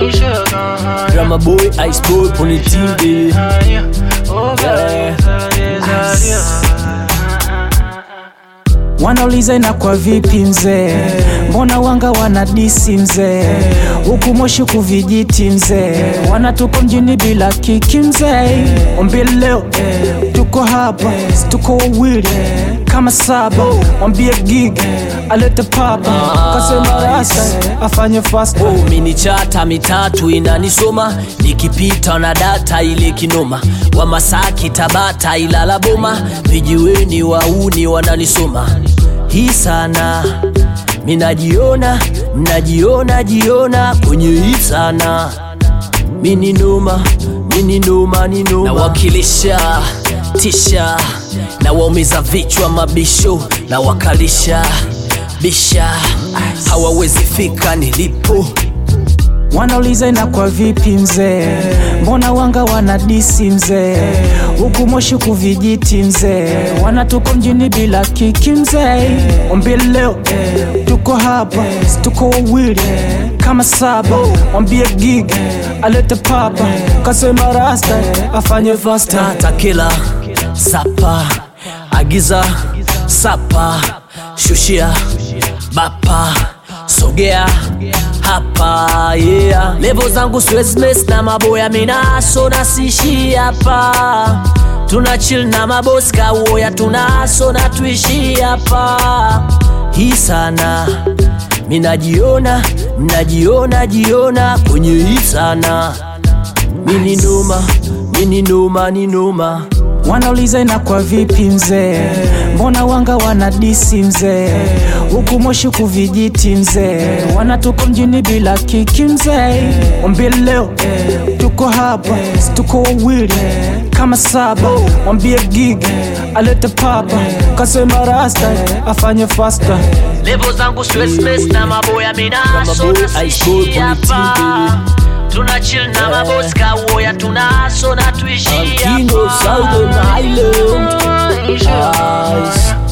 Drama boy, ice boy, pony team, yeah. Wanauliza inakuwa vipi mzee, mbona wanga wana disi mzee, huku Moshi kuvijiti mzee, wanatuko mjini bila kiki mzee. Mwambie leo tuko hapa, si tuko wawili kama saba, mwambie gig alete papa, kasema rasta afanye fast Oh, mini chata mitatu inanisoma nikipita na data ile kinoma wa Masaki Tabata Ilala Boma vijiweni wauni wananisoma hii sana minajiona mnajiona jiona kwenye hii sana mini noma mini noma ni noma nawakilisha tisha na waumiza vichwa mabisho na wakalisha bisha hawawezi fika nilipo Wanauliza inakuwa vipi mzee, mbona wanga wana disi mzee, huku Moshi kuvijiti mzee, wanatuko mjini bila kiki mzee. Mwambie leo tuko hapa, si tuko wawili kama saba, mwambie gig alete papa, kasema rasta afanye fasta. takila sapa agiza sapa shushia bapa sogea hapa yeah. levo zangu siwezi mess na maboya minaso nasishi hapa tuna chill na mabosi kauoya tunaso na tuishi hapa hii sana minajiona mnajiona jiona kwenye hii sana mini noma mini noma ni noma Wanauliza inakuwa vipi mzee, mbona wanga wana disi mzee, huku Moshi kuvijiti mzee, wanatuko mjini bila kiki mzee. Mwambie leo tuko hapa, si tuko wawili kama saba, mwambie gig alete papa, kasema rasta afanye fasta. levo zangu siwezi mess na maboya minaso Drama boy, ice boy, nasishi pony hapa team, tuna chill na mabosi kauoya tunaso na tuishi I'm king of hapa Ah, Southern Island. Ice.